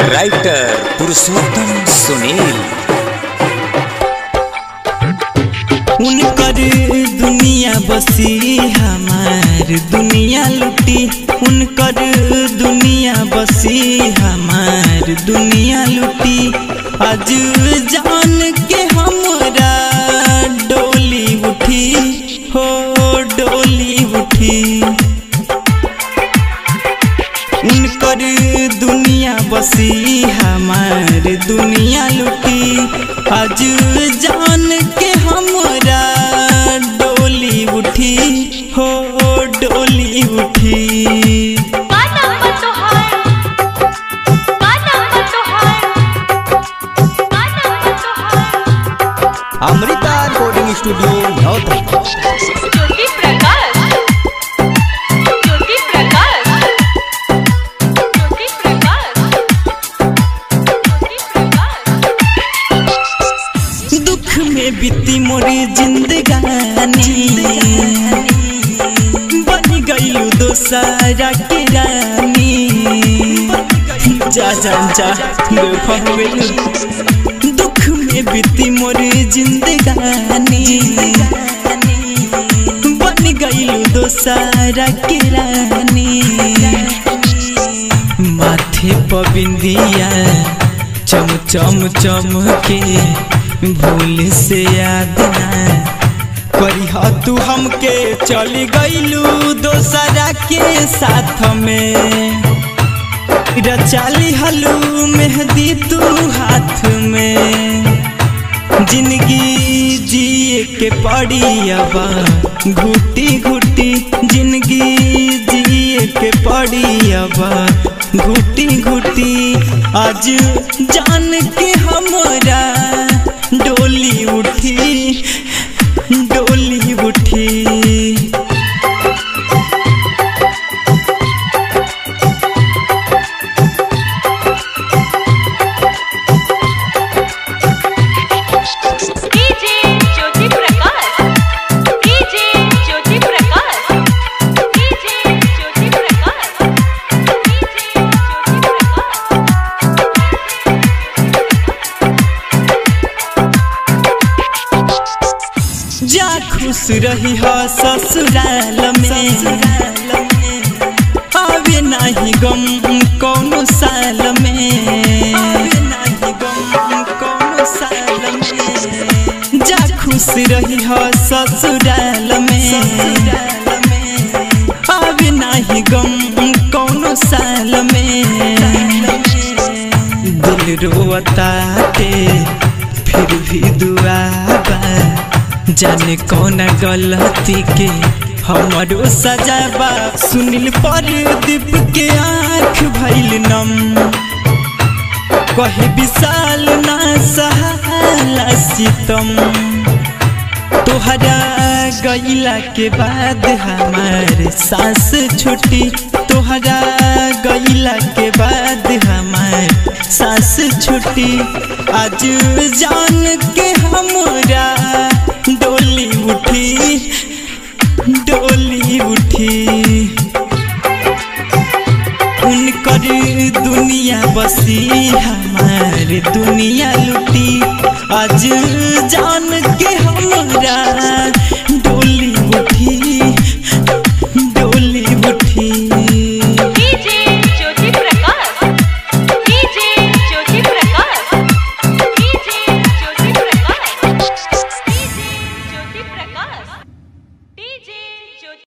writer Purushottam Sunil उनकर दुनिया बसी हमार दुनिया लुटी उनकर दुनिया बसी हमार दुनिया लुटी आज जान के हमरा डोली उठी हो डोली उठी उनकर दुनिया बसी हमार दुनिया लुटी आज जान के हमरा डोली उठी हो डोली उठी का नंबर तोहार का नंबर तोहार का नंबर तोहार अमृता रिकॉर्डिंग स्टूडियो नौतन ज्योति प्रकाश ज्योति प्रकाश ज्योति प्रकाश ज्योति प्रकाश दुख में बीती मोरी जिंदगानी बन गईलू दोसारा के रानी जा जा जा बेफावेलू दुख में बीती मोरी जिंदगानी बन गईलू दोसारा के रानी माथे पर बिंदिया चम चम चम के भूल से याद ना करी तू हमके चली गईलू दोसरा के साथ में रचाली हलू मेहंदी तू हाथ में जिंदगी जिए के पड़ी अब घुटी घुटी जिंदगी जिए के पड़ी अब घुटी घुटी आज जान के हमरा डोली उठी डोली उठी DJ Jyoti Prakash DJ Jyoti Prakash DJ Jyoti Prakash DJ Jyoti Prakash जा खुश रही हो ससुराल में आवे नहीं गम कौनो साल में आवे नहीं गम कौनो साल में जा खुश रही हो ससुराल में आवे नहीं गम कौनो साल में दिल रोता के फिर भी दुआ बा जाने कौन गलती के हमारो सजाबा सुनील पर दीप के आँख भैल नम कहे विशाल ना सहाला सितम तोहरा गईला के बाद हमार सांस छुटी तोहरा गईला के बाद हमार सांस छुटी आज जान के हमरा डोली उठी डोली उठी उनकर दुनिया बसी हमार दुनिया लुटी आज जान के हमरा